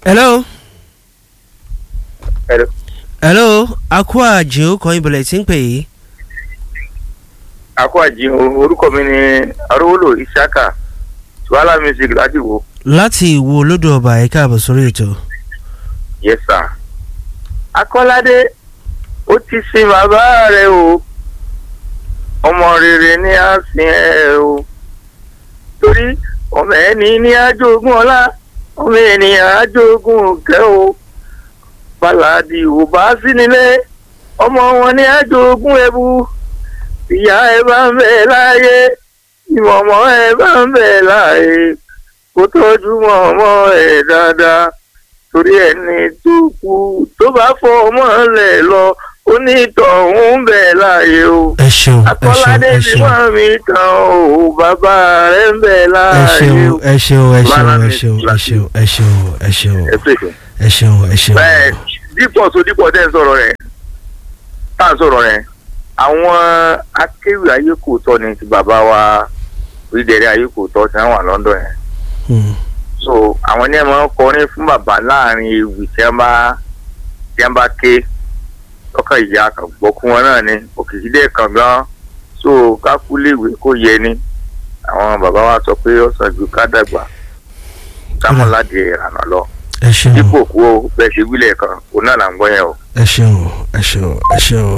hello. Hello. hello akua jio kan ibùdó tí ń pè yìí. àkó àjí orúkọ mi ni arówólò isaka tuwala music láti wo láti ìwo olódò ọba ẹ káàbọ̀ sórí ètò. yes sir. akọ́ládé ó ti sin bàbá rẹ̀ o ọmọ rere ni a sin ẹ o torí ọmọ ẹni ní ajogun ọlá ọmọ ènìyàn ajogun kẹ o bàlàdì ò bá sí nílé ọmọ wọn ní ajogun ẹbú ìyá ẹ bá ń bẹ láàyè ìmọ̀mọ́ ẹ bá ń bẹ láàyè kó tọ́jú mọ̀mọ́ ẹ dáadáa torí ẹni tó kú tó bá fọ ọmọ rẹ̀ lọ onítọ̀hún ń bẹ láàyè o ẹ ṣeun ẹ ṣeun akọ́ládé ẹ ti ṣeun wá mi tán o bàbá rẹ̀ ń bẹ ẹ láàyè ṣeun o. ẹ ṣeun ẹ ṣeun Bala ẹ mi ṣeun ẹ láti- ṣeun ẹ ṣeun ẹ ṣeun ẹ pèsè. ẹ ṣeun ẹ ṣeun. bẹ́ẹ̀ dípò tó dípò tẹ́ ń sọ̀rọ̀ rẹ̀ tá à ń sọ̀rọ̀ rẹ̀ àwọn akéwì ayé kò tọ́ ni ti bàbá wa orílẹ̀-èdè ayé kò tọ́ tí wọ́n wà London yẹn Hmm. so àwọn ní ẹ máa ń kọrin fún bàbá láàrin ewì tí wọ́n bá tí wọ́n bá ké lọ́kàn ìyá kan gbọ́kú wọn náà ni òkìkí dé kan gan so kákúléèwé kò yẹ ni àwọn bàbá wa sọ pé ó sàn ju ká dàgbà kámọ́ládé ìrànà lọ ẹ ṣeun dípò kú ó bẹ́ẹ̀ ṣe wílẹ̀ kan òun náà là ń gbọ́ yẹn o. ẹ ṣeun ẹ ṣeun ẹ ṣeun.